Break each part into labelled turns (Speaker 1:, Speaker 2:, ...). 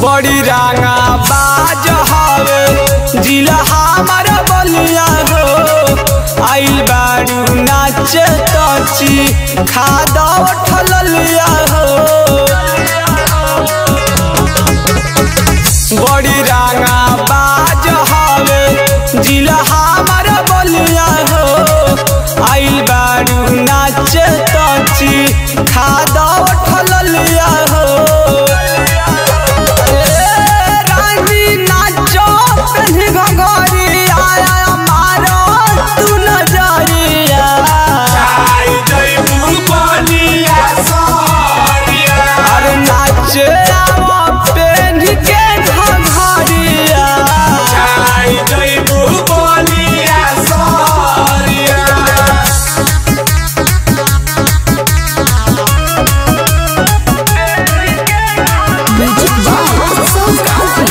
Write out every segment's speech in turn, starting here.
Speaker 1: बड़ी रांगा बाज हवे जिला हमार बलिया हो आइल बारू नाच तची खादा ठललिया हो बड़ी रांगा बाज हवे जिला हमार बलिया हो आइल बारू नाच तची खादा ठललिया हो रानी नाचो पेन्ही घंघरी आया मारो तू नजरिया अरे नाचे आवा पेन्ही के Ghangaria
Speaker 2: Magic Box so coffee.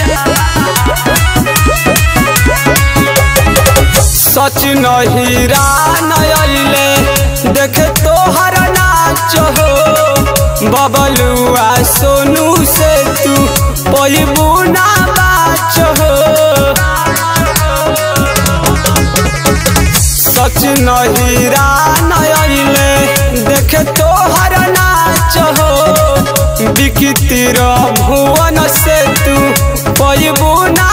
Speaker 1: सच नहीरा नयले देखे तोहर नाच हो बबलुआ सोनू से तू पैबू ना बाच हो सच नहीरा नयले देखे तोहर नाच हो बिकी तिर भुवन से तू पैबू ना